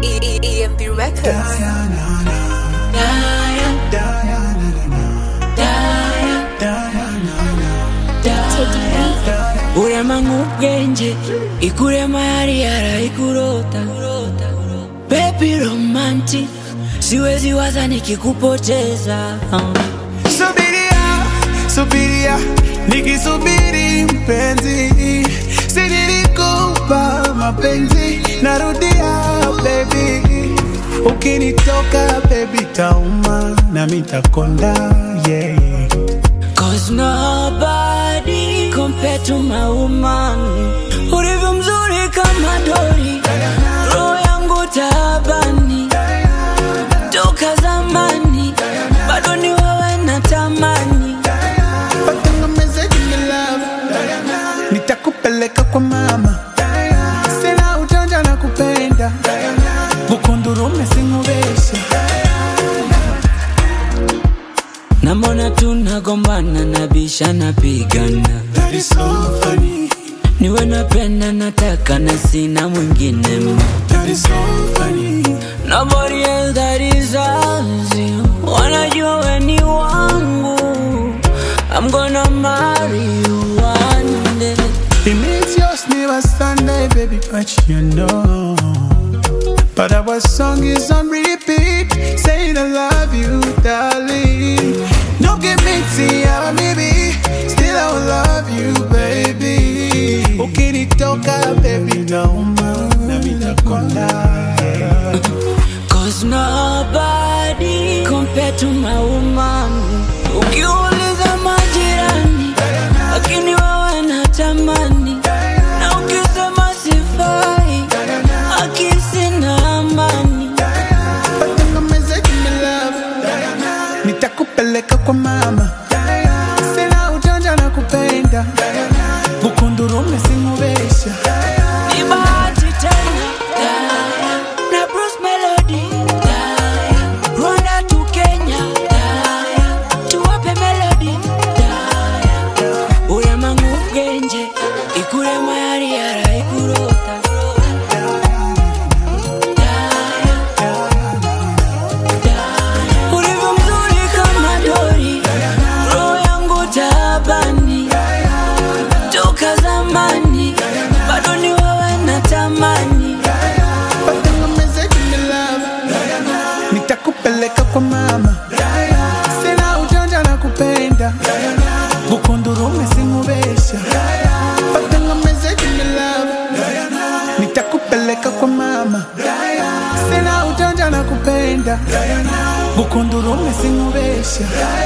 E- E- EMP Records. urema nk'ubwenge ikurema yari yarayikurota baby romantic siwezi waza nikikupoteza Subiria, subiria, nikisubiri mpenzi, si nilikupa mapenzi, narudia baby, ukinitoka baby tauma na mitakonda yeah. Cause nobody compared to my woman Ulivyo mzuri kama dori Roho yangu taabani Toka zamani Bado ni wewe natamani Patanga message in the love, nitakupeleka kwa mama, sina ujanja na kupenda, bukundurume singubesha Namona tunagombana nabisha napigana That is so funny, Niwe napenda nataka na sina mwingine ma that is so funny. Nobody else that is as you Wanajua we ni wangu I'm gonna marry you one day It means yours never Sunday, baby, but you know. But our song is on repeat, saying I love you, darling. No give me tea, baby. Still I will love you, baby. Ukinitoka, baby, nauma, na mitakonda. Cause nobody compared to my woman Ukiuliza majirani Lakini wewe natamani Na ukisema sifai Akisi na amani Patanga message in my love, nitakupeleka kwa mama. Sina ujanja na kupenda, bukundurume singubesha. Ni bahati tena Na Bruce Melody Rwanda to Kenya Tuwape melody Urema ng'ubwenge Ikurema yari yarayikurota Ulivyo mzuri kama dori Roho yangu taabani Toka zamani Bado ni wewe natamani Patanga message in the love, nitakupeleka kwa mama. Sina ujanja na kupenda, bukundurume singubesha. Patanga message in the love, nitakupeleka kwa mama. Sina ujanja na kupenda, bukundurume singubesha.